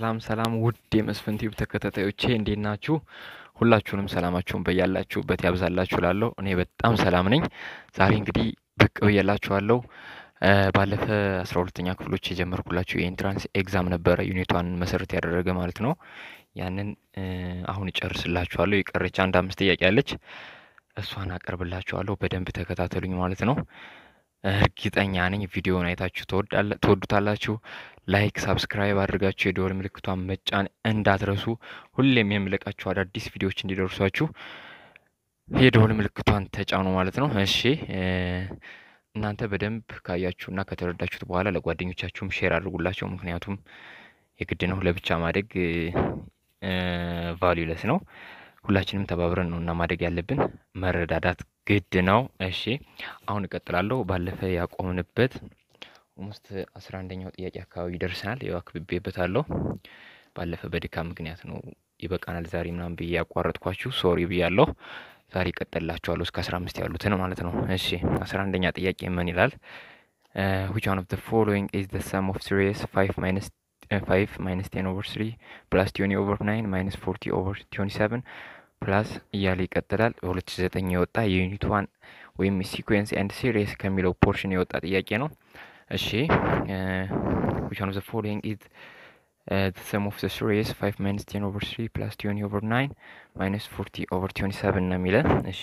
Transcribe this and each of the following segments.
ሰላም ሰላም ውድ የመስፍን ቲዩብ ተከታታዮቼ እንዴት ናችሁ? ሁላችሁንም ሰላማችሁን በያላችሁበት ያብዛላችሁ ላለሁ እኔ በጣም ሰላም ነኝ። ዛሬ እንግዲህ ብቅ ብያላችኋለሁ። ባለፈ አስራ ሁለተኛ ክፍሎች የጀመርኩላችሁ የኢንትራንስ ኤግዛም ነበረ ዩኒቷን መሰረት ያደረገ ማለት ነው። ያንን አሁን እጨርስላችኋለሁ። የቀረች አንድ አምስት ጥያቄ አለች። እሷን አቀርብላችኋለሁ። በደንብ ተከታተሉኝ ማለት ነው። እርግጠኛ ነኝ ቪዲዮውን አይታችሁ ትወዱታላችሁ። ላይክ፣ ሳብስክራይብ አድርጋችሁ የደወል ምልክቷን መጫን እንዳትረሱ። ሁሌም የምለቃችሁ አዳዲስ ቪዲዮዎች እንዲደርሷችሁ የደወል ምልክቷን ተጫኑ ማለት ነው። እሺ እናንተ በደንብ ካያችሁና ከተረዳችሁት በኋላ ለጓደኞቻችሁም ሼር አድርጉላቸው። ምክንያቱም የግድ ነው፣ ለብቻ ማደግ ቫሉለስ ነው። ሁላችንም ተባብረን ነው እና ማደግ ያለብን። መረዳዳት ግድ ነው። እሺ አሁን እቀጥላለሁ። ባለፈ ያቆምንበት ኦልሞስት አስራ አንደኛው ጥያቄ አካባቢ ደርሰናል። ያው አክብቤበታለሁ። ባለፈ በድካም ምክንያት ነው ይበቃናል ዛሬ ምናምን ብዬ ያቋረጥኳችሁ ሶሪ ብያለሁ። ዛሬ እቀጥላችኋለሁ እስከ አስራ አምስት ያሉትን ማለት ነው። እሺ አስራ አንደኛ ጥያቄ ምን ይላል? ዊች ዋን ኦፍ ዘ ፎሎዊንግ ኢዝ ዘ ሰም ኦፍ ሲሪየስ ፋይቭ ማይነስ ፋይቭ ማይነስ ቴን ኦቨር ስሪ ፕላስ ቲዮኒ ኦቨር ናይን ማይነስ ፎርቲ ኦቨር ቲዮኒ ሰቨን ፕላስ እያለ ይቀጥላል። በሁለት ሺ ዘጠኝ የወጣ የዩኒት ዋን ወይም ሲኩዌንስ ኤንድ ሲሪየስ ከሚለው ፖርሽን የወጣ ጥያቄ ነው። እሺ ዊች ዋን ኦፍ ዘ ፎሎዊንግ ኢዝ ዘ ሰም ኦፍ ዘ ሲሪየስ ፋይቭ ማይነስ ቴን ኦቨር ስሪ ፕላስ ቲዮኒ ኦቨር ናይን ማይነስ ፎርቲ ኦቨር ቲዮኒ ሰቨን ነው የሚለን። እሺ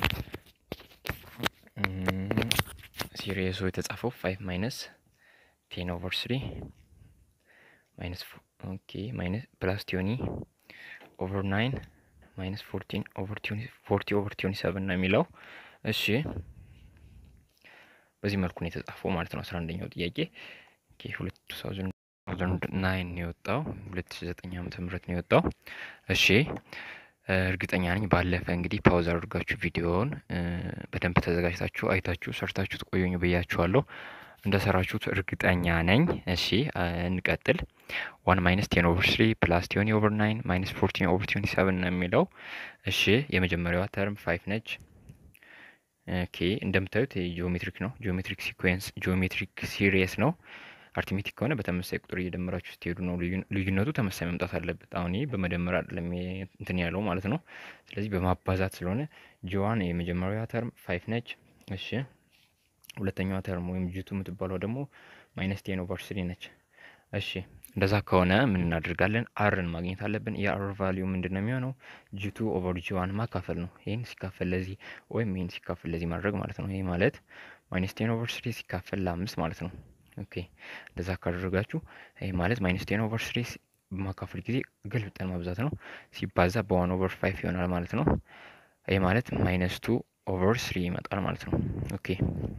ሲሪየሱ የተጻፈው ፋይቭ ማይነስ ቴን ኦቨር ስሪ ማይነስ ኦኬ ማይነስ ፕላስ ቲዮኒ ኦቨር ናይን ማይነስ ፎርቲን ኦቨር ቲዮኒ ፎርቲ ኦቨር ቲዮኒ ሰቨን ነው የሚለው። እሺ በዚህ መልኩ ነው የተጻፈው ማለት ነው። አስራ አንደኛው ጥያቄ ኦኬ ሁለት ታውዘንድ ናይን ነው የወጣው ሁለት ሺ ዘጠኝ ዓመተ ምህረት ነው የወጣው። እሺ እርግጠኛ ነኝ ባለፈ እንግዲህ ፓውዝ አድርጋችሁ ቪዲዮውን በደንብ ተዘጋጅታችሁ አይታችሁ ሰርታችሁ ትቆዩኝ ብያችኋለሁ። እንደሰራችሁት እርግጠኛ ነኝ። እሺ እንቀጥል። ዋን ማይነስ ቴን ኦቨር ስሪ ፕላስ ቲዮኒ ኦቨር ናይን ማይነስ ፎርቲን ኦቨር ቲዮኒ ሰቨን ነው የሚለው። እሺ የመጀመሪያዋ ተርም ፋይቭ ነች። ኦኬ እንደምታዩት ጂኦሜትሪክ ነው። ጂኦሜትሪክ ሲኩዌንስ ጂኦሜትሪክ ሲሪየስ ነው። አርቲሜቲክ ከሆነ በተመሳሳይ ቁጥር እየደመራችሁ ስትሄዱ ነው ልዩነቱ ተመሳሳይ መምጣት አለበት። አሁን ይህ በመደመር አይደለም እንትን ያለው ማለት ነው። ስለዚህ በማባዛት ስለሆነ ጂዋን የመጀመሪያዋ ተርም ፋይቭ ነች። እሺ ሁለተኛዋ ተርም ወይም ጂቱ የምትባለው ደግሞ ማይነስ ቴን ኦቨር ስሪ ነች። እሺ እንደዛ ከሆነ ምን እናደርጋለን? አርን ማግኘት አለብን። የአር ቫሊዩ ምንድን ነው የሚሆነው? ጂቱ ኦቨር ጂዋን ማካፈል ነው። ይህን ሲካፈል ለዚህ ወይም ይህን ሲካፈል ለዚህ ማድረግ ማለት ነው። ይህ ማለት ማይነስ ቴን ኦቨር ስሪ ሲካፈል ለአምስት ማለት ነው። ኦኬ እንደዛ ካደረጋችሁ ይህ ማለት ማይነስ ቴን ኦቨር ስሪ በማካፈል ጊዜ ገልብጠን ማብዛት ነው። ሲባዛ በዋን ኦቨር ፋይቭ ይሆናል ማለት ነው። ይህ ማለት ማይነስ ቱ ኦቨር ስሪ ይመጣል ማለት ነው። ኦኬ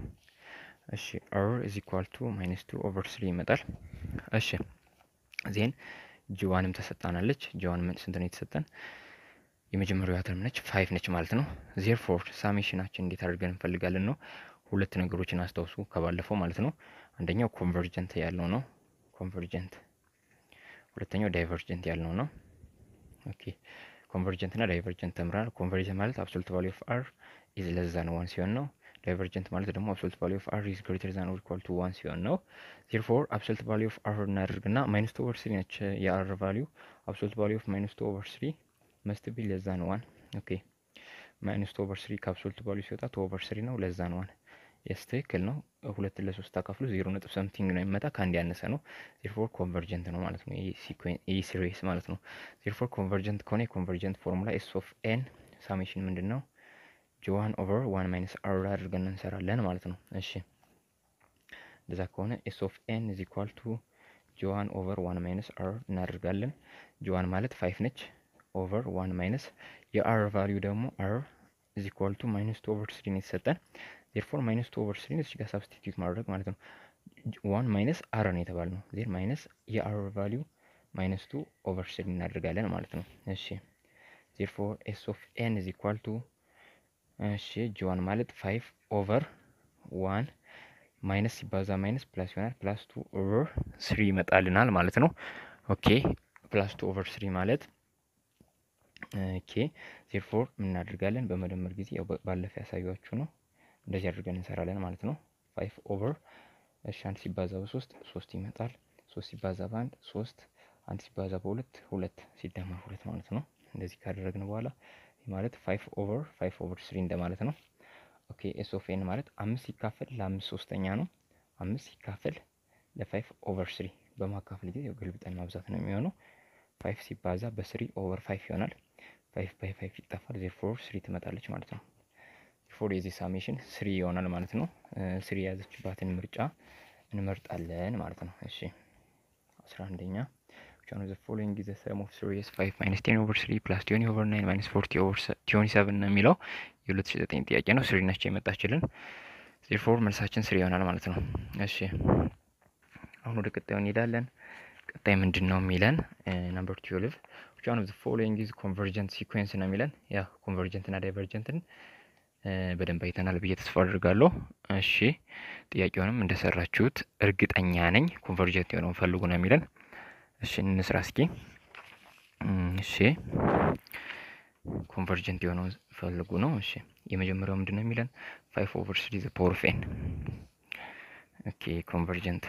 እሺ አር ኢዝ ኢኳል ቱ ማይነስ ቱ ኦቨር ስሪ ይመጣል። እሺ ዜን ጂዋንም ተሰጣናለች። ጂዋን ምን ስንት ነው የተሰጠን? የመጀመሪያዋ ተርም ነች ፋይቭ ነች ማለት ነው። ዜር ፎር ሳሜሽናችን እንዴት አድርገን እንፈልጋለን ነው። ሁለት ነገሮችን አስታውሱ ከባለፈው ማለት ነው። አንደኛው ኮንቨርጀንት ያለው ነው ኮንቨርጀንት፣ ሁለተኛው ዳይቨርጀንት ያለው ነው። ኦኬ ኮንቨርጀንት እና ዳይቨርጀንት ተምራል። ኮንቨርጀንት ማለት አብሶሉት ቫሊዩ ኦፍ አር ኢዝ ለዛ ነው ዋን ሲሆን ነው ዳይቨርጀንት ማለት ደግሞ አብሶሉት ቫሊዩ ኦፍ አር ኢዝ ግሬተር ዛን ኦር ኢኳል ቱ ዋን ሲሆን ነው። ዜርፎር አብሶሉት ቫሊዩ ኦፍ አር እናደርግና ማይነስ ቱ ኦቨር ስሪ ነች የአር ቫሊዩ። አብሶሉት ቫሊዩ ኦፍ ማይነስ ቱ ኦቨር ስሪ መስት ቢ ለዛ ነው ዋን። ኦኬ ማይነስ ቱ ኦቨር ስሪ ከአብሶሉት ቫሊዩ ሲወጣ ቱ ኦቨር ስሪ ነው ለዛ ነው ዋን። የስ ትክክል ነው። ሁለትን ለሶስት አካፍሉ ዜሮ ነጥብ ሰምቲንግ ነው የሚመጣ ከአንድ ያነሰ ነው። ዜርፎር ኮንቨርጀንት ነው ማለት ነው። ይህ ሲሪየስ ማለት ነው። ዜርፎር ኮንቨርጀንት ከሆነ የኮንቨርጀንት ፎርሙላ ኤስ ኦፍ ኤን ሳሜሽን ምንድን ነው ጂዋን ኦቨር ዋን ማይነስ አር አድርገን እንሰራለን ማለት ነው። እሺ እንደዛ ከሆነ ኤስ ኦፍ ኤን ኢዝ ኢኳል ቱ ጂዋን ኦቨር ዋን ማይነስ አር እናደርጋለን። ጂዋን ማለት ፋይቭ ነች ኦቨር ዋን ማይነስ የአር ቫሊዩ ደግሞ አር ኢዝ ኢኳል ቱ ማይነስ ቱ ኦቨር ስሪ ነው የተሰጠን። ዜርፎር ማይነስ ቱ ኦቨር ስሪ እዚህ ጋር ሳብስቲቱት ማድረግ ማለት ነው። ዋን ማይነስ አር ነው የተባል ነው። ዜር ማይነስ የአር ቫሊዩ ማይነስ ቱ ኦቨር ስሪ እናደርጋለን ማለት ነው። እሺ ዜርፎር ኤስ ኦፍ ኤን ኢዝ ኢኳል ቱ እሺ ጂዋን ማለት ፋይቭ ኦቨር ዋን ማይነስ ሲባዛ ማይነስ ፕላስ ይሆናል። ፕላስ ቱ ኦቨር ስሪ ይመጣልናል ማለት ነው። ኦኬ ፕላስ ቱ ኦቨር ስሪ ማለት ኦኬ ዜርፎር የምናደርጋለን በመደመር ጊዜ ያው ባለፈ ያሳያችሁ ነው። እንደዚህ አድርገን እንሰራለን ማለት ነው። ፋይቭ ኦቨር እሺ አንድ ሲባዛ በሶስት ሶስት ይመጣል። ሶስት ሲባዛ በአንድ ሶስት አንድ ሲባዛ በሁለት ሁለት ሲደመር ሁለት ማለት ነው። እንደዚህ ካደረግን በኋላ ማለት ፋይቭ ኦቨር ፋይቭ ኦቨር ስሪ እንደማለት ነው። ኦኬ ኤስ ኦፍ ኤን ማለት አምስት ሲካፈል ለአምስት ሶስተኛ ነው። አምስት ሲካፈል ለፋይቭ ኦቨር ስሪ በማካፈል ጊዜ ገልብጠን ማብዛት ነው የሚሆነው። ፋይቭ ሲባዛ በስሪ ኦቨር ፋይቭ ይሆናል። ፋይቭ ባይ ፋይቭ ይጠፋል። ዜርፎር ስሪ ትመጣለች ማለት ነው። ፎር የዚህ ሳሜሽን ስሪ ይሆናል ማለት ነው። ስሪ የያዘችባትን ምርጫ እንመርጣለን ማለት ነው። እሺ አስራ አንደኛ ቻኑ ዘ ፎሎዊንግ ዘ ሰም ኦፍ ስሪ ኤስ ፋይቭ ማይነስ ቴን ኦቨር ስሪ ፕላስ ቲዮኒ ኦቨር ናይን ማይነስ ፎርቲ ኦቨር ቲዮኒ ሰብን ነው የሚለው የሁለት ሺ ዘጠኝ ጥያቄ ነው። ስሪ ነች የመጣችልን። ዜርፎር መልሳችን ስሪ ይሆናል ማለት ነው። እሺ አሁን ወደ ቀጣዩ እንሄዳለን። ቀጣይ ምንድን ነው የሚለን ነምበር ትዌልቭ ቻኑ ዘ ፎሎዊንግ ኢዝ ኮንቨርጀንት ሲኩዌንስ ነው የሚለን ያ ኮንቨርጀንት እና ዳይቨርጀንትን በደንብ አይተናል ብዬ ተስፋ አድርጋለሁ። እሺ ጥያቄውንም እንደሰራችሁት እርግጠኛ ነኝ። ኮንቨርጀንት የሆነውን ፈልጉ ነው የሚለን። እሺ እንስራ እስኪ። እሺ ኮንቨርጀንት የሆነውን ፈልጉ ነው። እሺ የመጀመሪያው ምንድን ነው የሚለን ፋይቭ ኦቨር ስሪ ዘ ፓወር ኦፍ ኤን። ኦኬ ኮንቨርጀንት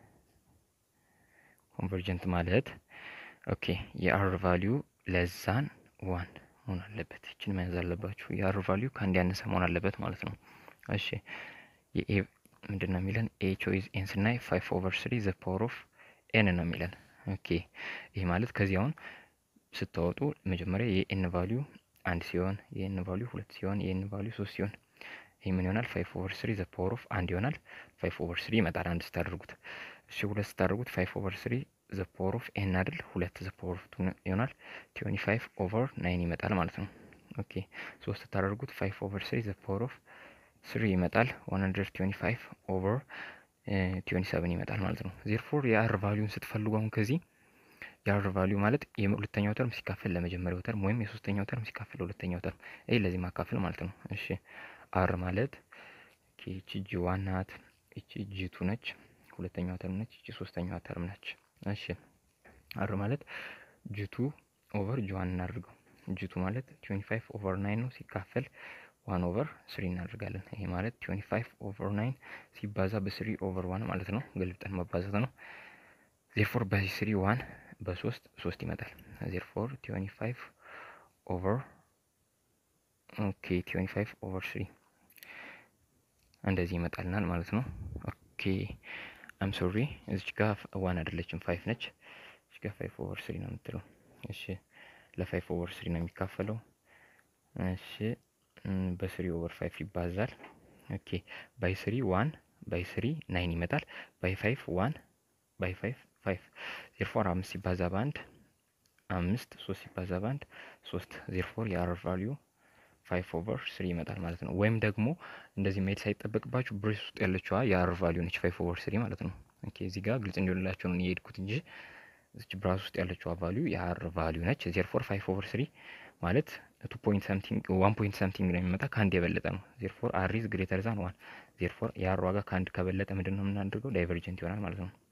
ኮንቨርጀንት ማለት ኦኬ የአር ቫሊዩ ለዛን ዋን መሆን አለበት። ይችን መያዝ አለባችሁ። የአር ቫሊዩ ከአንድ ያነሰ መሆን አለበት ማለት ነው። እሺ የኤ ምንድን ነው የሚለን ኤ ቾይዝ ኤን ስናይ ፋይቭ ኦቨር ስሪ ዘ ፓወር ኦፍ ኤን ነው የሚለን። ኦኬ ይህ ማለት ከዚህ አሁን ስታወጡ መጀመሪያ የኤን ቫሊዩ አንድ ሲሆን የኤን ቫሊዩ ሁለት ሲሆን የኤን ቫሊዩ ሶስት ሲሆን ይህ ምን ይሆናል? ፋይቭ ኦቨር ስሪ ዘ ፓወር ኦፍ አንድ ይሆናል። ፋይቭ ኦቨር ስሪ ይመጣል አንድ ስታደርጉት። እሺ ሁለት ስታደርጉት ፋይቭ ኦቨር ስሪ ዘ ፓወር ኦፍ ኤን አይደል? ሁለት ዘ ፓወር ኦፍ ቱ ይሆናል። ትዌንቲ ፋይቭ ኦቨር ናይን ይመጣል ማለት ነው። ኦኬ ሶስት ስታደርጉት ፋይቭ ኦቨር ስሪ ዘ ፓወር ኦፍ ስሪ ይመጣል። ዋን ሀንድረድ ትዌንቲ ፋይቭ ኦቨር ትዌንቲ ሰቨን ይመጣል ማለት ነው። ዜርፎር የአር ቫሊዩን ስትፈልጉ አሁን ከዚህ የአር ቫሊዩ ማለት የሁለተኛው ተርም ሲካፈል ለመጀመሪያው ተርም ወይም የሶስተኛው ተርም ሲካፈል ለሁለተኛው ተርም ይህ ለዚህ ማካፈል ማለት ነው። እሺ አር ማለት ይቺ ጂ ዋን ናት፣ ይቺ ጂ ቱ ነች፣ ሁለተኛዋ ተርም ነች፣ ይቺ ሶስተኛዋ ተርም ነች። እሺ አር ማለት ጂቱ ኦቨር ጂ ዋን እናድርገው። ጂቱ ማለት ትዌንቲ ፋይቭ ኦቨር ናይን ነው ሲካፈል ዋን ኦቨር ስሪ እናደርጋለን። ይሄ ማለት ትዌንቲ ፋይቭ ኦቨር ናይን ሲባዛ በስሪ ኦቨር ዋን ማለት ነው። ገልብጠን መባዛት ነው። ዜርፎር በስሪ ዋን በሶስት ሶስት ይመጣል። ዜርፎር ትዌንቲ ፋይቭ ኦቨር ኦኬ ትዌንቲ ፋይቭ ኦቨር ስሪ እንደዚህ ይመጣልናል ማለት ነው። ኦኬ አም ሶሪ እዚች ጋ ዋን አይደለችም ፋይቭ ነች። እዚች ጋ ፋይቭ ኦቨር ስሪ ነው የምትለው። እሺ ለፋይቭ ኦቨር ስሪ ነው የሚካፈለው። እሺ በስሪ ኦቨር ፋይቭ ይባዛል። ኦኬ ባይ ስሪ ዋን ባይ ስሪ ናይን ይመጣል። ባይ ፋይቭ ዋን ባይ ፋይቭ ፋይቭ ዜርፎር አምስት ሲባዛ በአንድ አምስት ሶስት ሲባዛ በአንድ ሶስት ዜርፎር የአር ቫሊዩ ፋይቭ ኦቨር ስሪ ይመጣል ማለት ነው። ወይም ደግሞ እንደዚህ መሄድ ሳይጠበቅባችሁ ብሬስ ውስጥ ያለችዋ የአር ቫሊዩ ነች ፋይቭ ኦቨር ስሪ ማለት ነው። ኦኬ እዚህ ጋር ግልጽ እንዲሆንላቸው ነው የሄድኩት እንጂ እዚች ብራስ ውስጥ ያለችዋ ቫሊዩ የአር ቫሊዩ ነች። ዜርፎር ፋይቭ ኦቨር ስሪ ማለት ቱ ፖይንት ሰምቲንግ ዋን ፖይንት ሰምቲንግ ነው የሚመጣ ከአንድ የበለጠ ነው። ዜርፎር አር ኢዝ ግሬተር ዛን ዋን ዜርፎር የአር ዋጋ ከአንድ ከበለጠ ምንድን ነው የምናደርገው? ዳይቨርጀንት ይሆናል ማለት ነው።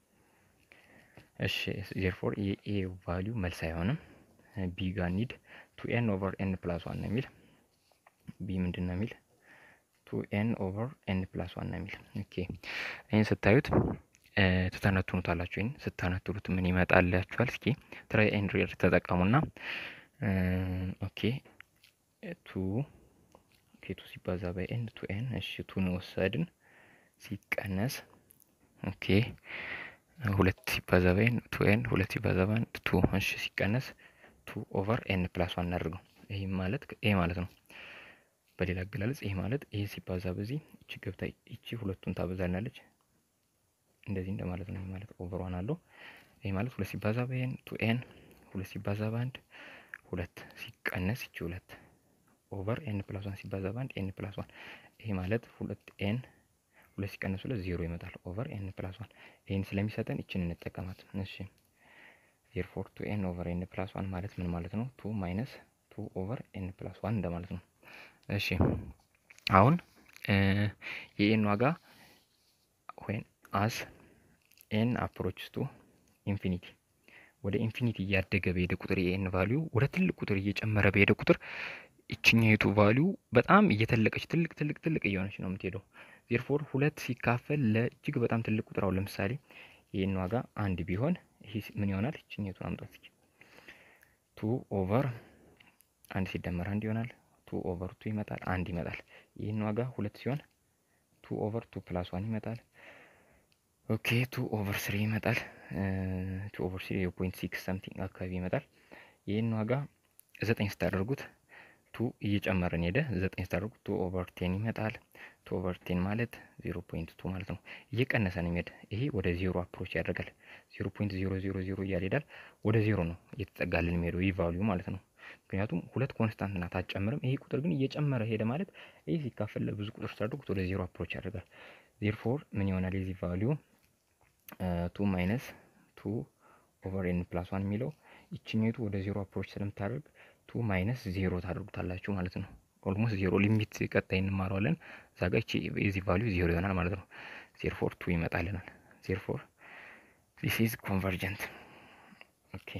እሺ ዜርፎር የኤ ቫሊዩ መልስ አይሆንም። ቢ ጋር ኒድ ቱ ኤን ኦቨር ኤን ፕላስ ዋን ነው የሚል ቢ ምንድን ነው የሚል ቱ ኤን ኦቨር ኤን ፕላስ ዋን ነው የሚል ኦኬ ይህን ስታዩት ትተነትኑታላችሁ። ይህን ስታነትኑት ምን ይመጣላችኋል? እስኪ ትራይ ኤንድ ሬር ተጠቀሙና ኦኬ ቱ ኦኬ ቱ ሲባዛ ባይ ኤን ቱ ኤን እሺ ቱን ወሰድን ሲቀነስ ኦኬ ሁለት ሲባዛ ባይ ኤን ቱ ኤን ሁለት ሲባዛ ባይ ቱ እሺ ሲቀነስ ቱ ኦቨር ኤን ፕላስ ዋን እናድርገው። ይህ ማለት ይሄ ማለት ነው። በሌላ አገላለጽ ይሄ ማለት ይሄ ሲባዛ በዚህ እቺ ገብታ እቺ ሁለቱን ታበዛልናለች እንደዚህ እንደማለት ነው። ይሄ ማለት ኦቨር ዋን አለው። ይሄ ማለት ሁለት ሲባዛ በኤን ቱ ኤን ሁለት ሲባዛ በአንድ ሁለት ሲቀነስ እቺ ሁለት ኦቨር ኤን ፕላስ ዋን ሲባዛ በአንድ ኤን ፕላስ ዋን ይሄ ማለት ሁለት ኤን ሁለት ሲቀነስ ሁለት ዜሮ ይመጣል። ኦቨር ኤን ፕላስ ዋን ይህን ስለሚሰጠን ይችን እንጠቀማት። እሺ ዜርፎር ቱ ኤን ኦቨር ኤን ፕላስ ዋን ማለት ምን ማለት ነው? ቱ ማይነስ ቱ ኦቨር ኤን ፕላስ ዋን እንደማለት ነው። እሺ አሁን የኤን ዋጋ ወይም አስ ኤን አፕሮችስ ቱ ኢንፊኒቲ ወደ ኢንፊኒቲ እያደገ በሄደ ቁጥር የኤን ቫሊዩ ወደ ትልቅ ቁጥር እየጨመረ በሄደ ቁጥር ይችኛይቱ ቫሊዩ በጣም እየተለቀች ትልቅ ትልቅ ትልቅ እየሆነች ነው የምትሄደው። ዜርፎር ሁለት ሲካፈል ለእጅግ በጣም ትልቅ ቁጥር አሁን ለምሳሌ የኤን ዋጋ አንድ ቢሆን ይህ ምን ይሆናል? ይችኛቱን አምጧት እስኪ ቱ ኦቨር አንድ ሲደመር አንድ ይሆናል። ቱ ኦቨር ቱ ይመጣል፣ አንድ ይመጣል። ይህን ዋጋ ሁለት ሲሆን ቱ ኦቨር ቱ ፕላስ ዋን ይመጣል። ኦኬ ቱ ኦቨር ስሪ ይመጣል። ቱ ኦቨር ስሪ ፖይንት ሲክስ ሰምቲንግ አካባቢ ይመጣል። ይህን ዋጋ ዘጠኝ ስታደርጉት ቱ እየጨመረን ሄደ። ዘጠኝ ስታደርጉት ቱ ኦቨር ቴን ይመጣል። ቱ ኦቨር ቴን ማለት ዜሮ ፖይንት ቱ ማለት ነው። እየቀነሰ ነው የሚሄድ። ይሄ ወደ ዜሮ አፕሮች ያደርጋል። ዜሮ ፖይንት ዜሮ ዜሮ ዜሮ እያለ ሄዳል። ወደ ዜሮ ነው እየተጠጋልን የሚሄደው ይህ ቫሊዩ ማለት ነው። ምክንያቱም ሁለት ኮንስታንት ናት አትጨምርም። ይሄ ቁጥር ግን እየጨመረ ሄደ ማለት ይህ ሲካፈል ለብዙ ቁጥር ስታደርጉት ወደ ዜሮ አፕሮች ያደርጋል። ዜርፎር ምን ይሆናል የዚህ ቫሊዩ ቱ ማይነስ ቱ ኦቨር ኤን ፕላስ ዋን የሚለው ይችኛቱ ወደ ዜሮ አፕሮች ስለምታደርግ ቱ ማይነስ ዜሮ ታደርጉታላችሁ ማለት ነው። ኦልሞስት ዜሮ ሊሚት ቀጣይ እንማረዋለን። እዛ ጋ ይቺ የዚህ ቫሊዩ ዜሮ ይሆናል ማለት ነው። ዜርፎር ቱ ይመጣልናል። ዜርፎር ዚስ ኢዝ ኮንቨርጀንት ኦኬ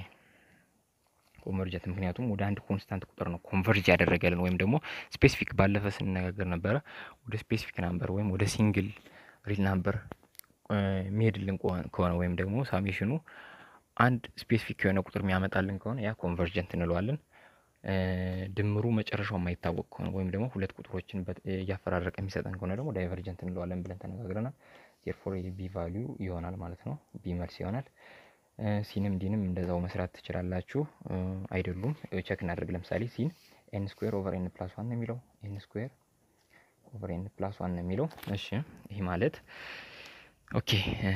ኮንቨርጀንት ምክንያቱም ወደ አንድ ኮንስታንት ቁጥር ነው ኮንቨርጅ ያደረገልን ወይም ደግሞ ስፔሲፊክ ባለፈ ስንነጋገር ነበረ ወደ ስፔሲፊክ ናምበር ወይም ወደ ሲንግል ሪል ናምበር የሚሄድልን ከሆነ ወይም ደግሞ ሳሜሽኑ አንድ ስፔሲፊክ የሆነ ቁጥር የሚያመጣልን ከሆነ ያ ኮንቨርጀንት እንለዋለን። ድምሩ መጨረሻው የማይታወቅ ከሆነ ወይም ደግሞ ሁለት ቁጥሮችን እያፈራረቀ የሚሰጠን ከሆነ ደግሞ ዳይቨርጀንት እንለዋለን ብለን ተነጋግረናል። ዜርፎር ቢ ቫሊዩ ይሆናል ማለት ነው። ቢ መልስ ይሆናል። ሲንም ዲንም እንደዛው መስራት ትችላላችሁ። አይደሉም ቸክ እናደርግ። ለምሳሌ ሲን ኤን ስኩዌር ኦቨር ኤን ፕላስ ዋን ነው የሚለው ኤን ስኩዌር ኦቨር ኤን ፕላስ ዋን ነው የሚለው። እሺ ይህ ማለት ኦኬ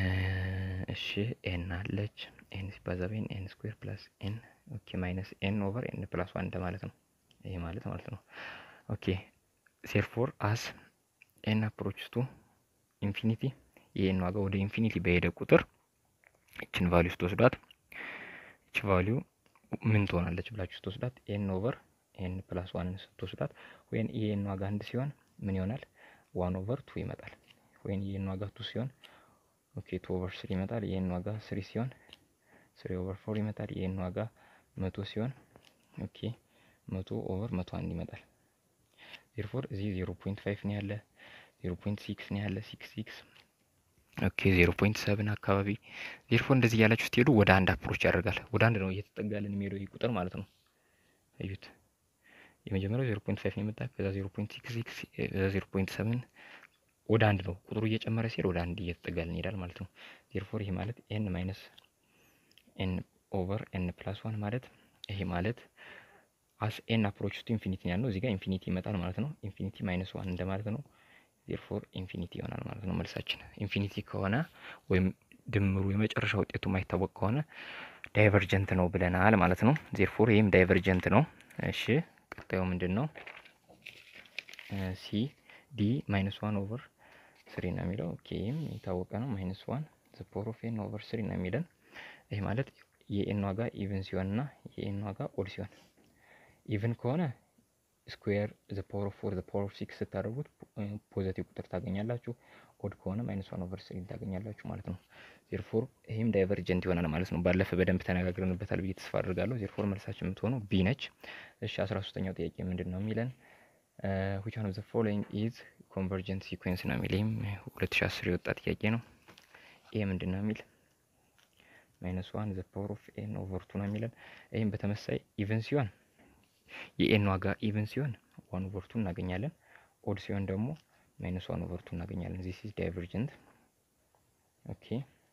እሺ ኤን አለች ኤን ሲባዛ በኤን ኤን ስኩዌር ፕላስ ኤን ኦኬ ማይነስ ኤን ኦቨር ኤን ፕላስ ዋን እንደማለት ነው። ይሄ ማለት ማለት ነው። ኦኬ ሴርፎር አስ ኤን አፕሮች ቱ ኢንፊኒቲ የኤን ዋጋ ወደ ኢንፊኒቲ በሄደ ቁጥር ይችን ቫሊዩ ስትወስዷት ይች ቫሊዩ ምን ትሆናለች ብላችሁ ስትወስዷት ኤን ኦቨር ኤን ፕላስ ዋንን ስትወስዷት ወይም የኤን ዋጋ አንድ ሲሆን ምን ይሆናል? ዋን ኦቨር ቱ ይመጣል። ወይም የኤን ዋጋ ቱ ሲሆን ኦኬ ቱ ኦቨር ስሪ ይመጣል። የኤን ዋጋ ስሪ ሲሆን ስሪ ኦቨር ፎር ይመጣል። የኤን ዋጋ መቶ ሲሆን ኦኬ መቶ ኦቨር መቶ አንድ ይመጣል። ዜርፎር እዚህ ዜሮ ፖይንት ፋይቭ ነው ያለ፣ ዜሮ ፖይንት ሲክስ ነው ያለ፣ ሲክስ ሲክስ ኦኬ ዜሮ ፖይንት ሰብን አካባቢ ዜርፎር እንደዚህ እያላችሁ ስትሄዱ ወደ አንድ አፕሮች ያደርጋል። ወደ አንድ ነው እየተጠጋልን የሚሄደው ይህ ቁጥር ማለት ነው። እዩት። የመጀመሪያው ዜሮ ፖይንት ፋይቭ ነው የመጣ ከዛ ዜሮ ፖይንት ሲክስ ሲክስ ዜሮ ፖይንት ሰብን ወደ አንድ ነው ቁጥሩ እየጨመረ ሲሄድ ወደ አንድ እየተጠጋልን ይሄዳል ማለት ነው። ዜርፎር ይሄ ማለት ኤን ማይነስ ኤን ኦቨር ኤን ፕላስ ዋን ማለት ይሄ ማለት አስ ኤን አፕሮች ቱ ኢንፊኒቲ ያለው እዚህ ጋር ኢንፊኒቲ ይመጣል ማለት ነው። ኢንፊኒቲ ማይነስ ዋን እንደማለት ነው። ዜርፎር ኢንፊኒቲ ይሆናል ማለት ነው መልሳችን። ኢንፊኒቲ ከሆነ ወይም ድምሩ የመጨረሻ ውጤቱ የማይታወቅ ከሆነ ዳይቨርጀንት ነው ብለናል ማለት ነው። ዜርፎር ይህም ዳይቨርጀንት ነው። እሺ ቀጣዩ ምንድን ነው? ሲ ዲ ማይነስ ዋን ኦቨር ስሪ ነው የሚለው። ኦኬ ይህም የታወቀ ነው። ማይነስ ዋን ዘ ፓወር ኦፍ ኤን ኦቨር ስሪ ነው የሚለን። ይህ ማለት የኤን ዋጋ ኢቭን ሲሆን እና የኤን ዋጋ ኦድ ሲሆን ኢቭን ከሆነ ስኩዌር ዘ ፓወር ኦፍ ፎር ዘ ፓወር ኦፍ ሲክስ ስታደርጉት ፖዘቲቭ ቁጥር ታገኛላችሁ። ኦድ ከሆነ ማይነስ ዋን ኦቨር ስሪ ታገኛላችሁ ማለት ነው። ዜርፎር ይህም ዳይቨርጀንት ይሆናል ማለት ነው። ባለፈ በደንብ ተነጋግረንበታል ብዬ ተስፋ አድርጋለሁ። ዜርፎር መልሳችን የምትሆነው ቢ ነች። እሺ አስራ ሶስተኛው ጥያቄ ምንድን ነው የሚለን ዊች ዋን ኦፍ ዘ ፎሎዊንግ ኢዝ ኮንቨርጀንት ሲኩዌንስ ነው የሚል ይህም ሁለት ሺ አስር የወጣ ጥያቄ ነው። ይሄ ምንድን ነው የሚል ማይነስ ዋን ዘ ፓወር ኦፍ ኤን ኦቨር ቱ ነው የሚለን። ይህም በተመሳይ ኢቨን ሲሆን የኤን ዋጋ ኢቨን ሲሆን ዋን ኦቨር ቱ እናገኛለን። ኦድ ሲሆን ደግሞ ማይነስ ዋን ኦቨር ቱ እናገኛለን። ዚስ ኢዝ ዳይቨርጀንት። ኦኬ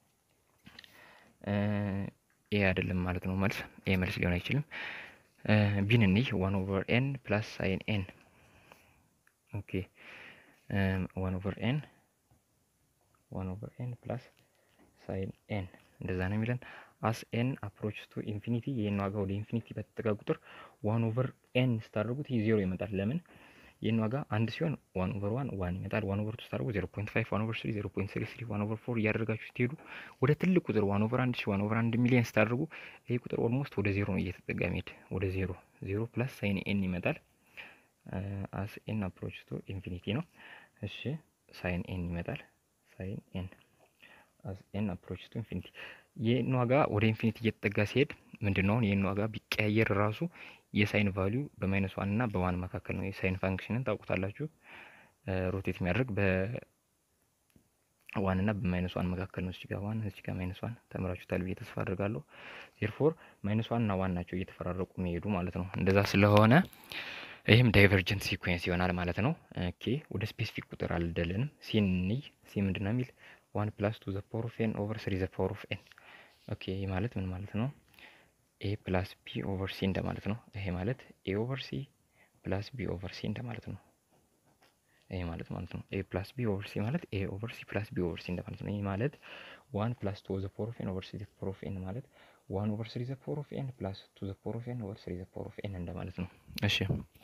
ኤ አይደለም ማለት ነው መልስ። ኤ መልስ ሊሆን አይችልም። ቢን እንይ ዋን ኦቨር ኤን ፕላስ ሳይን ኤን ኦኬ ዋን ኦቨር ኤን ዋን ኦቨር ኤን ፕላስ ሳይን ኤን እንደዛ ነው የሚለን። አስ ኤን አፕሮች ቱ ኢንፊኒቲ የኤን ዋጋ ወደ ኢንፊኒቲ በተጠጋ ቁጥር ዋን ኦቨር ኤን ስታደርጉት ይህ ዜሮ ይመጣል። ለምን የኤን ዋጋ አንድ ሲሆን ዋን ኦቨር ዋን ዋን ይመጣል። ዋን ኦቨር ቱ ስታደርጉ ዜሮ ፖይንት ፋይቭ ዋን ኦቨር ስሪ ዜሮ ፖይንት ስሪ ስሪ ዋን ኦቨር ፎር እያደረጋችሁ ስትሄዱ ወደ ትልቅ ቁጥር ዋን ኦቨር አንድ ሺ ዋን ኦቨር አንድ ሚሊየን ስታደርጉ ይህ ቁጥር ኦልሞስት ወደ ዜሮ ነው እየተጠጋ ሚሄድ ወደ ዜሮ ዜሮ ፕላስ ሳይን ኤን ይመጣል። አስ ኤን አፕሮች ቱ ኢንፊኒቲ ነው። እሺ ሳይን ኤን ይመጣል። ሳይን ኤን አስ ኤን አፕሮች ቱ ኢንፊኒቲ የኤን ዋጋ ወደ ኢንፊኒቲ እየተጠጋ ሲሄድ ምንድን ነው የኤን ዋጋ ቢቀያየር ራሱ የሳይን ቫሊዩ በማይነስ ዋን እና በዋን መካከል ነው። የሳይን ፋንክሽንን ታውቁታላችሁ። ሮቴት የሚያደርግ ዋን እና በማይነስ ዋን መካከል ነው። እዚህ ጋር ዋን እዚህ ጋር ማይነስ ዋን ተምራችሁታል ብዬ ተስፋ አድርጋለሁ። ዜርፎር ማይነስ ዋን እና ዋን ናቸው እየተፈራረቁ የሚሄዱ ማለት ነው። እንደዛ ስለሆነ ይህም ዳይቨርጀንት ሲኩዌንስ ይሆናል ማለት ነው። ኦኬ ወደ ስፔሲፊክ ቁጥር አልደለንም። ሲን እንይ። ሲ ምንድን ነው የሚል ዋን ፕላስ ቱ ዘ ፓወር ኦፍ ኤን ኦቨር ስሪ ዘ ፓወር ኦፍ ኤን። ኦኬ ይህ ማለት ምን ማለት ነው? ኤ ፕላስ ቢ ኦቨር ሲ እንደማለት ነው። ይሄ ማለት ኤ ኦቨር ሲ ፕላስ ቢ ኦቨር ሲ እንደማለት ነው። ይሄ ማለት ማለት ነው ኤ ፕላስ ቢ ኦቨር ሲ ማለት ኤ ኦቨር ሲ ፕላስ ቢ ኦቨር ሲ እንደማለት ነው። ይሄ ማለት ዋን ፕላስ ቱ ዘ ፓወር ኦፍ ኤን ኦቨር ስሪ ዘ ፓወር ኦፍ ኤን ማለት ዋን ኦቨር ስሪ ዘ ፓወር ኦፍ ኤን ፕላስ ቱ ዘ ፓወር ኦፍ ኤን ኦቨር ስሪ ዘ ፓወር ኦፍ ኤን እንደማለት ነው። እሺ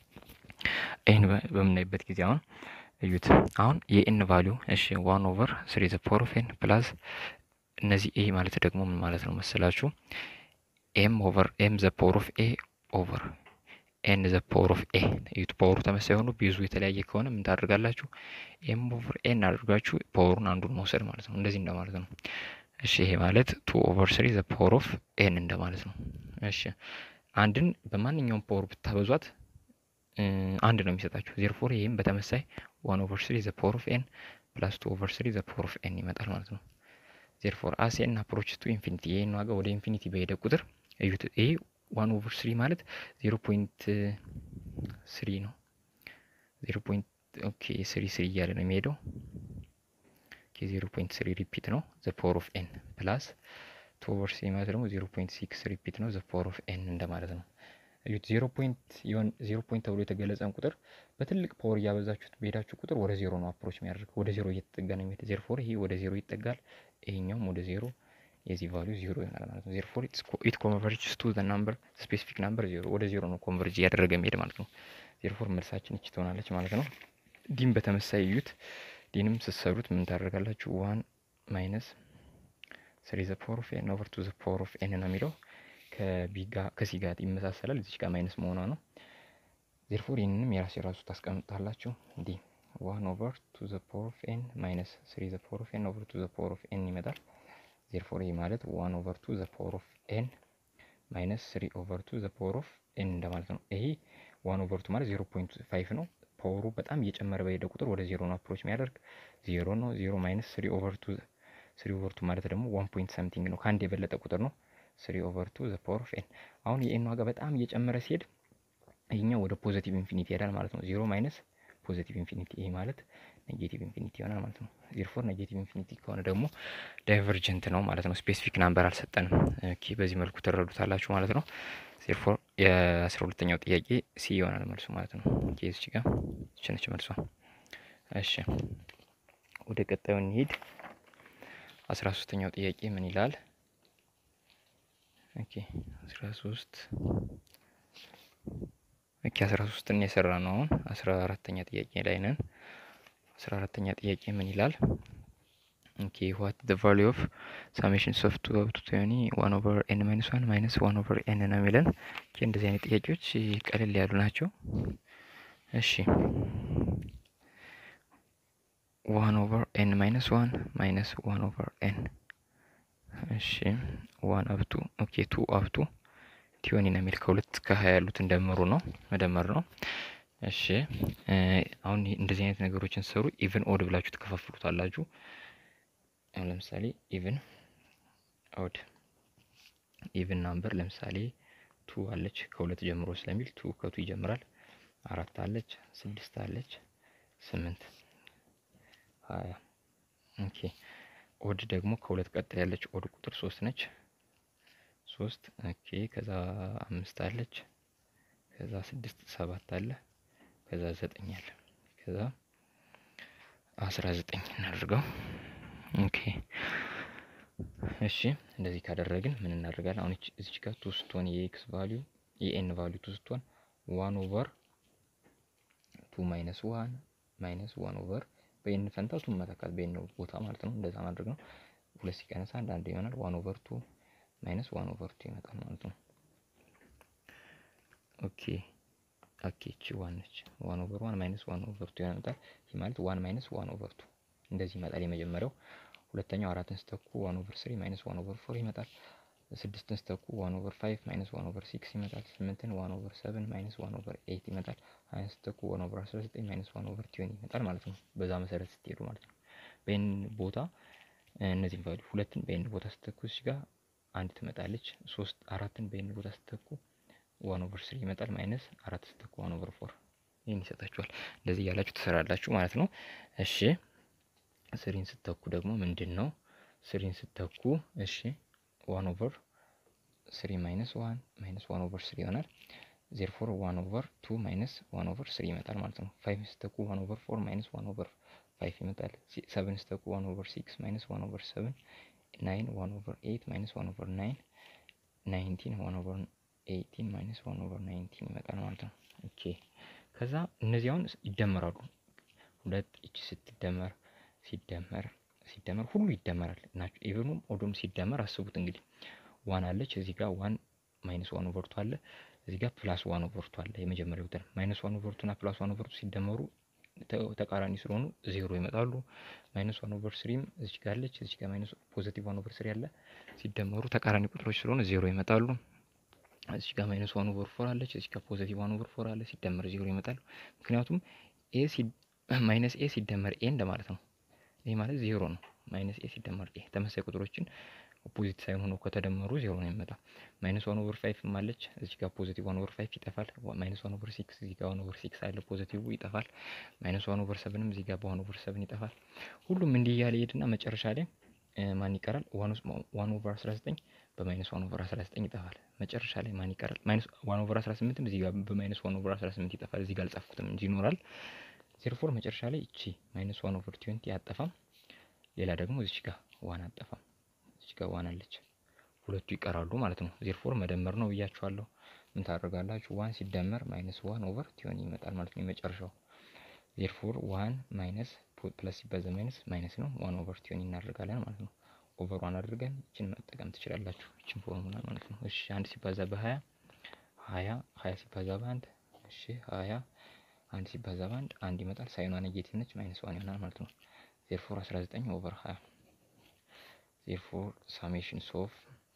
ይህን በምናይበት ጊዜ አሁን እዩት። አሁን የኤን ቫሊዩ እሺ ዋን ኦቨር ስሪ ዘ ፓወር ኦፍ ኤን ፕላስ እነዚህ ኤ ማለት ደግሞ ምን ማለት ነው መሰላችሁ? ኤም ኦቨር ኤም ዘ ፓወር ኦፍ ኤ ኦቨር ኤን ዘ ፓወር ኦፍ ኤ እዩት። ፓወሩ ተመሳሳይ ሆኖ ቢዙ የተለያየ ከሆነ ምን ታደርጋላችሁ? ኤም ኦቨር ኤን አድርጋችሁ ፓወሩን አንዱን መውሰድ ማለት ነው። እንደዚህ እንደማለት ነው። እሺ ይሄ ማለት ቱ ኦቨር ስሪ ዘ ፓወር ኦፍ ኤን እንደማለት ነው። እሺ አንድን በማንኛውም ፓወር ብታበዟት አንድ ነው የሚሰጣችሁ። ዜርፎር ይህም በተመሳይ ዋን ኦቨር ስሪ ዘ ፓወር ኦፍ ኤን ፕላስ ቱ ኦቨር ስሪ ዘ ፓወር ኦፍ ኤን ይመጣል ማለት ነው። ዜርፎር አስ ኤን አፕሮች ቱ ኢንፊኒቲ ይህን ዋጋ ወደ ኢንፊኒቲ በሄደ ቁጥር እዩት። ይሄ ዋን ኦቨር ስሪ ማለት ዜሮ ፖይንት ስሪ ነው። ዜሮ ፖይንት ኦኬ ስሪ ስሪ እያለ ነው የሚሄደው። ኦኬ ዜሮ ፖይንት ስሪ ሪፒት ነው ዘ ፓወር ኦፍ ኤን ፕላስ ቱ ኦቨር ስሪ ማለት ደግሞ ዜሮ ፖይንት ሲክስ ሪፒት ነው ዘ ፓወር ኦፍ ኤን እንደማለት ነው። እዩት ዜሮ ፖይንት የሆን ዜሮ ፖይንት ተብሎ የተገለጸን ቁጥር በትልቅ ፓወር እያበዛችሁት በሄዳችሁ ቁጥር ወደ ዜሮ ነው አፕሮች የሚያደርግ ወደ ዜሮ እየተጠጋ ነው የሚሄድ። ዜርፎር ይሄ ወደ ዜሮ ይጠጋል፣ ይሄኛውም ወደ ዜሮ የዚህ ቫሊዩ ዜሮ ይሆናል ማለት ነው። ዜርፎር ኢት ኮንቨርጅስ ቱ ዘ ናምበር ስፔሲፊክ ናምበር ዜሮ ወደ ዜሮ ነው ኮንቨርጅ እያደረገ የሚሄድ ማለት ነው። ዜርፎር መልሳችን እች ትሆናለች ማለት ነው። ዲም በተመሳይ እዩት። ዲንም ስትሰሩት ምን ታደርጋላችሁ? ዋን ማይነስ ስሪ ዘ ፓወር ኦፍ ኤን ኦቨር ቱ ዘ ፓወር ኦፍ ኤን ነው የሚለው ከሲ ጋር ይመሳሰላል። እዚች ጋር ማይነስ መሆኗ ነው። ዜርፎር ይህንንም የራስ የራሱ ታስቀምጣላችሁ። እንዲህ ዋን ኦቨር ቱ ዘ ፓወር ኦፍ ኤን ማይነስ ስሪ ዘ ፓወር ኦፍ ኤን ኦቨር ቱ ዘ ፓወር ኦፍ ኤን ይመጣል። ዜርፎር ይህ ማለት ዋን ኦቨር ቱ ዘ ፓወር ኦፍ ኤን ማይነስ ስሪ ኦቨር ቱ ዘ ፓወር ኦፍ ኤን እንደማለት ነው። ይሄ ዋን ኦቨር ቱ ማለት ዜሮ ፖይንት ፋይቭ ነው። ፓወሩ በጣም እየጨመረ በሄደ ቁጥር ወደ ዜሮ ነው አፕሮች የሚያደርግ ዜሮ ነው። ዜሮ ማይነስ ስሪ ኦቨር ቱ ስሪ ኦቨር ቱ ማለት ደግሞ ዋን ፖይንት ሰምቲንግ ነው። ከአንድ የበለጠ ቁጥር ነው። ስሪ ኦቨር ቱ ዘ ፓወር ኦፍ ኤን አሁን የኤን ዋጋ በጣም እየጨመረ ሲሄድ ይህኛው ወደ ፖዘቲቭ ኢንፊኒቲ ይሄዳል ማለት ነው። ዜሮ ማይነስ ፖዘቲቭ ኢንፊኒቲ ይሄ ማለት ኔጌቲቭ ኢንፊኒቲ ይሆናል ማለት ነው። ዜርፎር ኔጌቲቭ ኢንፊኒቲ ከሆነ ደግሞ ዳይቨርጀንት ነው ማለት ነው። ስፔሲፊክ ናምበር አልሰጠንም። ኦኬ በዚህ መልኩ ትረዱታላችሁ ማለት ነው። ዜርፎር የአስራ ሁለተኛው ጥያቄ ሲ ይሆናል መልሱ ማለት ነው። ኦኬ እዚች ጋር ችነች መልሷ። እሺ ወደ ቀጣዩ እንሂድ። አስራ ሶስተኛው ጥያቄ ምን ይላል? ኦኬ አስራ ሶስት ኦኬ አስራ ሶስትን የሰራ ነው። አሁን አስራ አራተኛ ጥያቄ ላይ ነን። አስራ አራተኛ ጥያቄ ምን ይላል? ኦኬ ዋት ዘ ቫሉ ኦፍ ሳሜሽን ኦፍ ቱ አፕ ቱ ቶኒ ዋን ኦቨር ኤን ማይነስ ዋን ማይነስ ዋን ኦቨር ኤን ነው የሚለን። ኦኬ እንደዚህ አይነት ጥያቄዎች ቀለል ያሉ ናቸው። እሺ ዋን ኦቨር ኤን ማይነስ ዋን ማይነስ ዋን ኦቨር ኤን እሺ ዋን አብቱ ኦኬ ቱ አብቱ ቲዮኒ ነው የሚል ከሁለት ከሀያ ያሉትን ደምሩ ነው መደመር ነው። እሺ አሁን እንደዚህ አይነት ነገሮችን ሰሩ ኢቭን ኦድ ብላችሁ ትከፋፍሉታላችሁ። አሁን ለምሳሌ ኢቭን ኦድ ኢቭን ናምበር ለምሳሌ ቱ አለች ከሁለት ጀምሮ ስለሚል ቱ ከቱ ይጀምራል። አራት አለች፣ ስድስት አለች፣ ስምንት ሀያ ኦኬ ኦድ ደግሞ ከሁለት ቀጥል ያለች ኦድ ቁጥር ሶስት ነች። ሶስት ኦኬ ከዛ አምስት አለች። ከዛ ስድስት ሰባት አለ። ከዛ ዘጠኝ አለ። ከዛ አስራ ዘጠኝ እናድርገው። ኦኬ እሺ እንደዚህ ካደረግን ምን እናደርጋለን? አሁን እዚች ጋር ቱ ስትሆን የኤክስ ቫሊዩ የኤን ቫሊዩ ቱ ስትሆን ዋን ኦቨር ቱ ማይነስ ዋን ማይነስ ዋን ኦቨር በኤን ፈንታ ቱ መተካት በኤን ቦታ ማለት ነው። እንደዛ ማድረግ ነው። ሁለት ሲቀነስ አንድ አንድ ይሆናል። ዋን ኦቨር ቱ ማይነስ ዋን ኦቨር ቱ ይመጣል ማለት ነው። ኦኬ ኦኬ እቺ ዋን ነች። ዋን ኦቨር ዋን ማይነስ ዋን ኦቨር ቱ ይመጣል። ይህ ማለት ዋን ማይነስ ዋን ኦቨር ቱ እንደዚህ ይመጣል። የመጀመሪያው ሁለተኛው አራትን ስተኩ ዋን ኦቨር ስሪ ማይነስ ዋን ኦቨር ፎር ይመጣል። ስድስትን ስተኩ ዋን ኦቨር ፋይቭ ማይነስ ዋን ኦቨር ሲክስ ይመጣል። ስምንትን ዋን ኦቨር ሰቨን ማይነስ ዋን ኦቨር ኤይት ይመጣል። ሀያን ስተኩ ዋን ኦቨር አስራ ዘጠኝ ማይነስ ዋን ኦቨር ቲዮን ይመጣል ማለት ነው። በዛ መሰረት ስትሄዱ ማለት ነው። በኤን ቦታ እነዚህም ቫሉ ሁለትን በኤን ቦታ ስተኩ እዚህ ጋር አንድ ትመጣለች። ሶስት አራትን በኤን ቦታ ስተኩ ዋን ኦቨር ስሪ ይመጣል። ማይነስ አራት ስተኩ ዋን ኦቨር ፎር ይህን ይሰጣችኋል። እንደዚህ እያላችሁ ትሰራላችሁ ማለት ነው። እሺ ስሪን ስተኩ ደግሞ ምንድን ነው? ስሪን ስተኩ እሺ ዋን ኦቨር ስሪ ማይነስ ዋን ማይነስ ዋን ኦቨር ስሪ ይሆናል። ዜርፎር ዋን ኦቨር ቱ ማይነስ ዋን ኦቨር ስሪ ይመጣል ማለት ነው። ፋይቭ ስተኩ ዋን ኦቨር ፎር ማይነስ ዋን ኦቨር ፋይቭ ይመጣል። ሰቨን ስተኩ ዋን ኦቨር ሲክስ ማይነስ ዋን ኦቨር ሰቨን ናይን ዋን ኦቨር ኤይት ማይነስ ዋን ኦቨር ናይን ናይንቲን ዋን ኦቨር ኤይቲን ማይነስ ዋን ኦቨር ናይንቲን ይመጣል ማለት ነው። ኦኬ ከዛ እነዚህ አሁን ይደመራሉ። ሁለት እቺ ስትደመር ሲደመር ሲደመር ሁሉ ይደመራል ናቸው። ኢቨኑም ኦዶም ሲደመር አስቡት እንግዲህ ዋን አለች እዚህ ጋር ዋን ማይነስ ዋን ኦቨርቱ አለ እዚህ ጋር ፕላስ ዋን ኦቨርቱ አለ። የመጀመሪያው ተር ማይነስ ዋን ኦቨርቱ እና ፕላስ ዋን ኦቨርቱ ሲደመሩ ተቃራኒ ስለሆኑ ዜሮ ይመጣሉ። ማይነስ ዋን ኦቨር ስሪም እዚህ ጋር አለች እዚህ ጋር ማይነስ ፖዚቲቭ ዋን ኦቨር ስሪ አለ ሲደመሩ ተቃራኒ ቁጥሮች ስለሆኑ ዜሮ ይመጣሉ። እዚህ ጋር ማይነስ ዋን ኦቨር ፎር አለች እዚህ ጋር ፖዚቲቭ ዋን ኦቨር ፎር አለ ሲደመር ዜሮ ይመጣሉ። ምክንያቱም ኤ ማይነስ ኤ ሲደመር ኤ እንደማለት ነው። ይህ ማለት ዜሮ ነው። ማይነስ ኤ ሲደመር ኤ ተመሳሳይ ቁጥሮችን ኦፖዚት ሳይሆን ሆነው ከተደመሩ ዜሮ ነው የሚመጣው። ማይነስ ዋን ኦቨር ፋይቭ አለች እዚህ ጋር ፖዚቲቭ ዋን ኦቨር ፋይቭ ይጠፋል። ማይነስ ዋን ኦቨር ሲክስ እዚህ ጋር ዋን ኦቨር ሲክስ አለ ፖዚቲቭ ይጠፋል። ማይነስ ዋን ኦቨር ሰብንም እዚህ ጋር በዋን ኦቨር ሰብን ይጠፋል። ሁሉም እንዲህ እያለ ይሄድና መጨረሻ ላይ ማን ይቀራል? ዋን ኦቨር አስራ ዘጠኝ በማይነስ ዋን ኦቨር አስራ ዘጠኝ ይጠፋል። መጨረሻ ላይ ማን ይቀራል? ማይነስ ዋን ኦቨር አስራ ስምንትም እዚህ ጋር በማይነስ ዋን ኦቨር አስራ ስምንት ይጠፋል። እዚህ ጋር አልጻፍኩትም እንጂ ይኖራል። ዜርፎር መጨረሻ ላይ እቺ ማይነስ ዋን ኦቨር ትዌንቲ አጠፋም። ሌላ ደግሞ እዚች ጋር ዋን አጠፋም። እዚች ጋር ዋን አለች። ሁለቱ ይቀራሉ ማለት ነው። ዜርፎር መደመር ነው ብያችኋለሁ። ምን ታደርጋላችሁ? ዋን ሲደመር ማይነስ ዋን ኦቨር ቲዮኒ ይመጣል ማለት ነው የመጨረሻው። ዜርፎር ዋን ማይነስ ፕለስ ሲባዛ ማይነስ ማይነስ ነው። ዋን ኦቨር ቲዮኒ እናደርጋለን ማለት ነው። ኦቨር ዋን አድርገን ይችን መጠቀም ትችላላችሁ። ይችን ፎርሙላ ማለት ነው። እሺ አንድ ሲባዛ በሀያ ሀያ ሀያ ሲባዛ በአንድ እሺ ሀያ አንድ ሲባዛ በአንድ አንድ ይመጣል። ሳይኗ ኔጌቲቭ ነች። ማይነስ ዋን ይሆናል ማለት ነው። ዜርፎር አስራ ዘጠኝ ኦቨር ሀያ ዜርፎር ሳሜሽን ሶፍ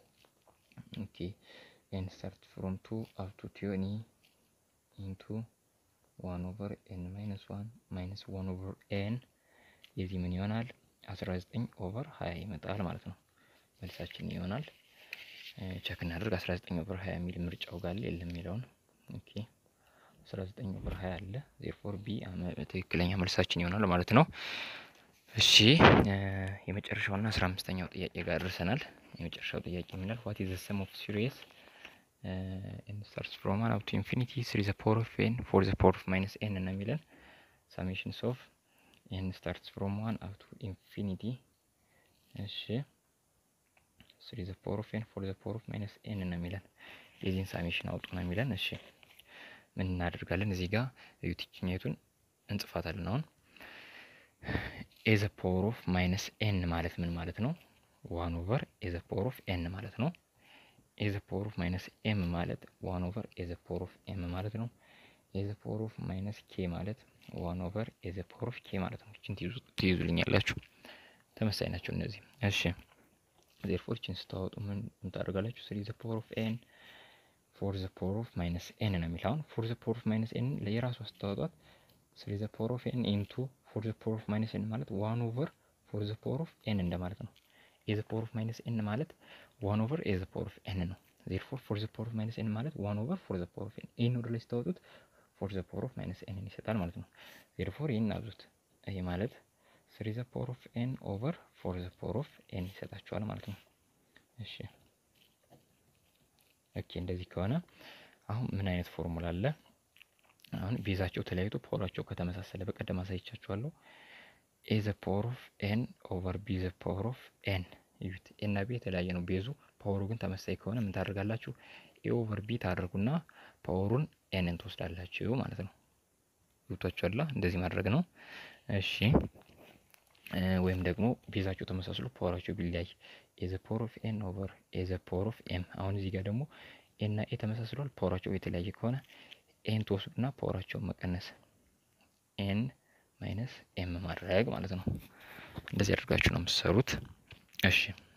ኦኬ ኤን ስታርት ፍሮም ቱ አፕ ቱ ቲዮኒ ኢንቱ ዋን ኦቨር ኤን ማይነስ ዋን ማይነስ ዋን ኦቨር ኤን የዚህ ምን ይሆናል? አስራ ዘጠኝ ኦቨር ሀያ ይመጣል ማለት ነው። መልሳችን ይሆናል። ቸክ እናደርግ። አስራ ዘጠኝ ኦቨር ሀያ የሚል ምርጫው ጋር የለም የሚለውን ኦኬ አስራ ዘጠኝ ኦቨር ሀያ አለ። ዜርፎር ቢ ትክክለኛ መልሳችን ይሆናል ማለት ነው። እሺ የመጨረሻውና አስራ አምስተኛው ጥያቄ ጋር ደርሰናል። የመጨረሻው ጥያቄ የሚላል ዋት ኢዝ ዘ ሰም ኦፍ ሲሪየስ ኤን ስታርትስ ፍሮም ዋን አፕ ቱ ኢንፊኒቲ ስሪ ዘ ፓወር ኦፍ ኤን ፎር ዘ ፓወር ኦፍ ማይነስ ኤን ነው የሚለን ሳሜሽንስ ኦፍ ኤን ስታርትስ ፍሮም ዋን አፕ ቱ ኢንፊኒቲ እሺ ስሪ ዘ ፓወር ኦፍ ኤን ፎር ዘ ፓወር ኦፍ ማይነስ ኤን ነው የሚለን የዚህን ሳሜሽን አውጡ ነው የሚለን። እሺ ምን እናደርጋለን? እዚህ ጋር እዩት፣ ይችኛቱን እንጽፋታለን አሁን ኤ ዘ ፓወር ኦፍ ማይነስ ኤን ማለት ምን ማለት ነው? ዋን ኦቨር ኤ ዘ ፓወር ኦፍ ኤን ማለት ነው። ኤ ዘ ፓወር ኦፍ ማይነስ ኤም ማለት ዋን ኦቨር ኤ ዘ ፓወር ኦፍ ኤም ማለት ነው። ኤ ዘ ፓወር ኦፍ ማይነስ ኬ ማለት ዋን ኦቨር ኤ ዘ ፓወር ኦፍ ኬ ማለት ነው። ይችን ትይዙልኛላችሁ። ተመሳሳይ ናቸው እነዚህ። እሺ ዜርፎር ይችን ስታወጡ ምን ታደርጋላችሁ? ስሪ ዘ ፓወር ኦፍ ኤን ፎር ዘ ፓወር ኦፍ ማይነስ ኤን ነው የሚል አሁን ፎር ዘ ፓወር ኦፍ ማይነስ ኤን ለየራሷ ስታወጧት ስሪ ዘ ፓወር ኦፍ ኤን ኢንቱ ፎር ዘ ፓወር ኦፍ ማይነስ ኤን ማለት ዋን ኦቨር ፎር ዘ ፓወር ኦፍ ኤን እንደማለት ነው። ኤ ዘ ፓወር ኦፍ ማይነስ ኤን ማለት ዋን ኦቨር ኤ ዘ ፓወር ኦፍ ኤን ነው። ዜርፎር ፎር ዘ ፓወር ኦፍ ማይነስ ኤን ማለት ዋን ኦቨር ፎር ዘ ፓወር ኦፍ ኤን ኤን ወደ ላይ ስታወጡት ፎር ዘ ፓወር ኦፍ ማይነስ ኤንን ይሰጣል ማለት ነው። ዜርፎር ይህን አብዙት። ይሄ ማለት ስሪ ዘ ፓወር ኦፍ ኤን ኦቨር ፎር ዘ ፓወር ኦፍ ኤን ይሰጣቸዋል ማለት ነው። እሺ ኦኬ እንደዚህ ከሆነ አሁን ምን አይነት ፎርሙላ አለ? አሁን ቤዛቸው ተለያይቶ ፓወራቸው ከተመሳሰለ በቀደም አሳይቻችኋለሁ። ኤ ዘ ፓወር ኦፍ ኤን ኦቨር ቢ ዘ ፓወር ኦፍ ኤን እዩት። ኤ እና ቢ የተለያየ ነው ቤዙ፣ ፓወሩ ግን ተመሳሳይ ከሆነ ምን ታደርጋላችሁ? ኤ ኦቨር ቢ ታደርጉና ፓወሩን ኤንን ትወስዳላችሁ ማለት ነው። ገብቷችኋል? እንደዚህ ማድረግ ነው። እሺ ወይም ደግሞ ቤዛቸው ተመሳስሎ ፓወራቸው ቢለያይ ኤ ዘ ፓወር ኦፍ ኤን ኦቨር ኤ ዘ ፓወር ኦፍ ኤም። አሁን እዚህ ጋር ደግሞ ኤ እና ኤ ተመሳስሏል። ፓወራቸው የተለያየ ከሆነ ኤን ትወስዱና ፓወራቸውን መቀነስ ኤን ማይነስ ኤም ማድረግ ማለት ነው። እንደዚህ አድርጋችሁ ነው የምትሰሩት። እሺ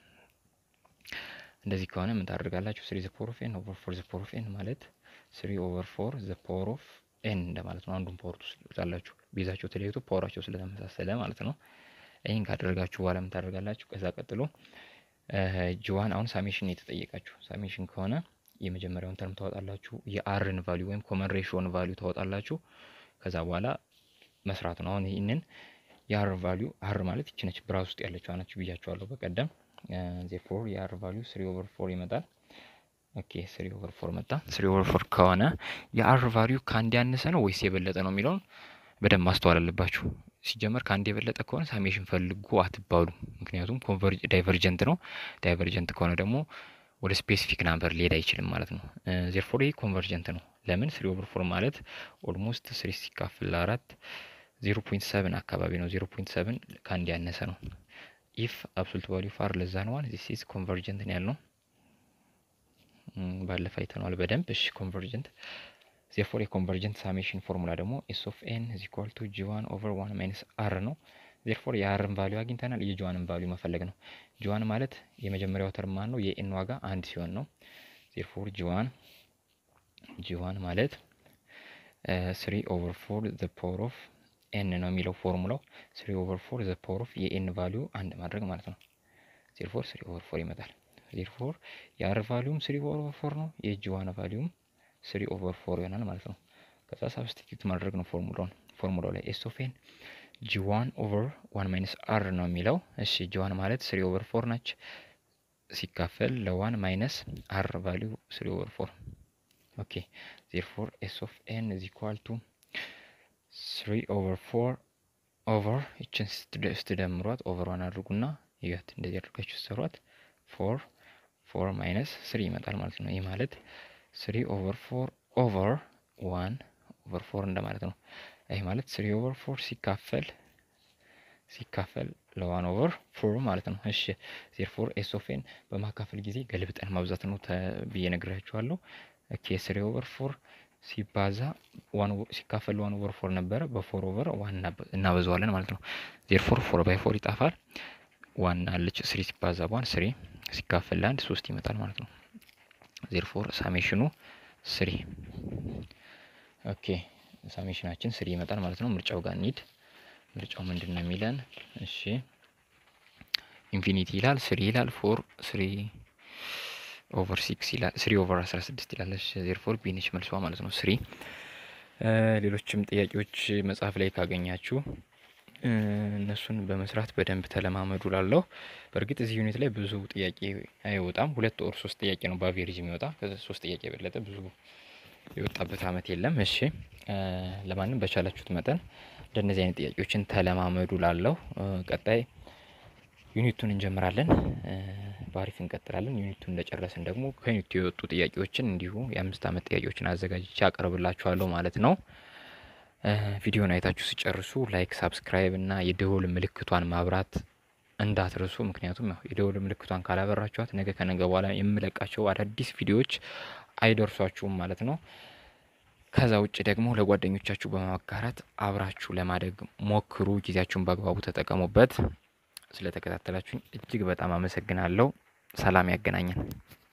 እንደዚህ ከሆነ ምን ታደርጋላችሁ? ስሪ ዘ ፓወር ኦፍ ኤን ኦቨር ፎር ዘ ፓወር ኦፍ ኤን ማለት ስሪ ኦቨር ፎር ዘ ፓወር ኦፍ ኤን እንደማለት ነው። አንዱን ፓወር ትወስዳላችሁ። ቤዛቸው ተለያይቶ ፓወራቸው ስለተመሳሰለ ማለት ነው። ይህን ካደረጋችሁ በኋላ ምን ታደርጋላችሁ? ከዛ ቀጥሎ ጂዋን አሁን ሳሜሽን የተጠየቃችሁ ሳሜሽን ከሆነ የመጀመሪያውን ተርም ታወጣላችሁ። የአርን ቫሊዩ ወይም ኮመን ሬሽዮን ቫሊዩ ታወጣላችሁ። ከዛ በኋላ መስራት ነው። አሁን ይህንን የአር ቫሊዩ አር ማለት ይችነች ብራውዝ ውስጥ ያለችው ናችሁ ብያችኋለሁ በቀደም ዜርፎር የአር ቫሊዩ ስሪ ኦቨር ፎር ይመጣል። ኦኬ ስሪ ኦቨር ፎር መጣ። ስሪ ኦቨር ፎር ከሆነ የአር ቫሊዩ ከአንድ ያነሰ ነው ወይስ የበለጠ ነው የሚለውን በደንብ ማስተዋል አለባችሁ። ሲጀመር ከአንድ የበለጠ ከሆነ ሳሜሽን ፈልጉ አትባሉ። ምክንያቱም ዳይቨርጀንት ነው። ዳይቨርጀንት ከሆነ ደግሞ ወደ ስፔሲፊክ ናምበር ሊሄድ አይችልም ማለት ነው። ዜርፎር ይህ ኮንቨርጀንት ነው። ለምን ስሪ ኦቨር ፎር ማለት ኦልሞስት ስሪ ሲካፍል ለአራት ዜሮ ፖይንት ሰብን አካባቢ ነው። ዜሮ ፖይንት ሰብን ከአንድ ያነሰ ነው። ኢፍ አብሶሉት ቫሊዩ ፋር ለዛ ነው ዋን ዚስ ኢዝ ኮንቨርጀንት ነው ያልነው ባለፈ አይተነዋል በደንብ እሺ። ኮንቨርጀንት ዜርፎር የኮንቨርጀንት ሳሜሽን ፎርሙላ ደግሞ ኤስ ኦፍ ኤን ኢዝ ኢኳል ቱ ጂ ዋን ኦቨር ዋን ማይነስ አር ነው። ዜርፎር የአርን ቫሊዩ አግኝተናል። የጂዋንን ቫሊዩ መፈለግ ነው። ጂዋን ማለት የመጀመሪያው ተርም ማን ነው? የኤን ዋጋ አንድ ሲሆን ነው። ዜርፎር ጂዋን ጂዋን ማለት ስሪ ኦቨር ፎር ዘ ፓወር ኦፍ ኤን ነው የሚለው ፎርሙላው። ስሪ ኦቨር ፎር ዘ ፓወር ኦፍ የኤን ቫሊዩ አንድ ማድረግ ማለት ነው። ዜርፎር ስሪ ኦቨር ፎር ይመጣል። ዜርፎር የአር ቫሊዩም ስሪ ኦቨር ፎር ነው። የጂዋን ቫሊዩም ስሪ ኦቨር ፎር ይሆናል ማለት ነው። ከዛ ሳብስቲቱት ማድረግ ነው ፎርሙላውን ፎርሙላው ላይ ኤስ ኦፍ ኤን ጂዋን ኦቨር ዋን ማይነስ አር ነው የሚለው። እሺ ጂዋን ማለት ስሪ ኦቨር ፎር ናች ሲካፈል ለዋን ማይነስ አር ቫሊዩ ስሪ ኦቨር ፎር ኦኬ ዜርፎር ኤስ ኦፍ ኤን ኢዝ ኢኳል ቱ ስሪ ኦቨር ፎር ኦቨር ይችን ስትደምሯት ኦቨር ዋን አድርጉና ይት እንደዚህ አድርጋችሁ ስትሰሯት ፎር ፎር ማይነስ ስሪ ይመጣል ማለት ነው። ይህ ማለት ስሪ ኦቨር ፎር ኦቨር ዋን ኦቨር ፎር እንደማለት ነው። ይህ ማለት ስሪ ኦቨር ፎር ሲካፈል ሲካፈል ለዋን ኦቨር ፎር ማለት ነው። እሺ ዜርፎር ኤስ ኦፍ ኤን በማካፈል ጊዜ ገልብጠን ማብዛት ነው ብዬ ነግራችኋለሁ። ኦኬ ስሪ ኦቨር ፎር ሲባዛ ሲካፈል ዋን ኦቨር ፎር ነበረ። በፎር ኦቨር ዋን እናበዛዋለን ማለት ነው። ዜርፎር ፎር ባይ ፎር ይጣፋል። ዋን አለች ስሪ ሲባዛ በዋን ስሪ ሲካፈል ለአንድ ሶስት ይመጣል ማለት ነው። ዜርፎር ሳሜሽኑ ስሪ ኦኬ ሳሜሽናችን ስሪ ይመጣል ማለት ነው። ምርጫው ጋር እንሂድ። ምርጫው ምንድን ነው የሚለን? እሺ ኢንፊኒቲ ይላል፣ ስሪ ይላል፣ ፎር ስሪ ኦቨር ሲክስ ይላል፣ ስሪ ኦቨር አስራ ስድስት ይላል። ዜርፎር ቢነች መልሷ ማለት ነው ስሪ። ሌሎችም ጥያቄዎች መጽሐፍ ላይ ካገኛችሁ እነሱን በመስራት በደንብ ተለማመዱ ላለሁ። በእርግጥ እዚህ ዩኒት ላይ ብዙ ጥያቄ አይወጣም። ሁለት ወር ሶስት ጥያቄ ነው በአቬሬጅ የሚወጣ ሶስት ጥያቄ የበለጠ ብዙ የወጣበት አመት የለም። እሺ ለማንም በቻላችሁት መጠን እንደነዚህ አይነት ጥያቄዎችን ተለማመዱ ላለሁ። ቀጣይ ዩኒቱን እንጀምራለን። በአሪፍ እንቀጥላለን። ዩኒቱን እንደጨረስን ደግሞ ከዩኒቱ የወጡ ጥያቄዎችን እንዲሁ የአምስት አመት ጥያቄዎችን አዘጋጅቼ አቀርብላችኋለሁ ማለት ነው። ቪዲዮን አይታችሁ ሲጨርሱ ላይክ፣ ሳብስክራይብ እና የደወል ምልክቷን ማብራት እንዳትረሱ። ምክንያቱም ያው የደወል ምልክቷን ካላበራችኋት ነገ ከነገ በኋላ የምለቃቸው አዳዲስ ቪዲዮዎች አይደርሷችሁም ማለት ነው። ከዛ ውጭ ደግሞ ለጓደኞቻችሁ በማጋራት አብራችሁ ለማደግ ሞክሩ። ጊዜያችሁን በአግባቡ ተጠቀሙበት። ስለተከታተላችሁኝ እጅግ በጣም አመሰግናለሁ። ሰላም ያገናኘን።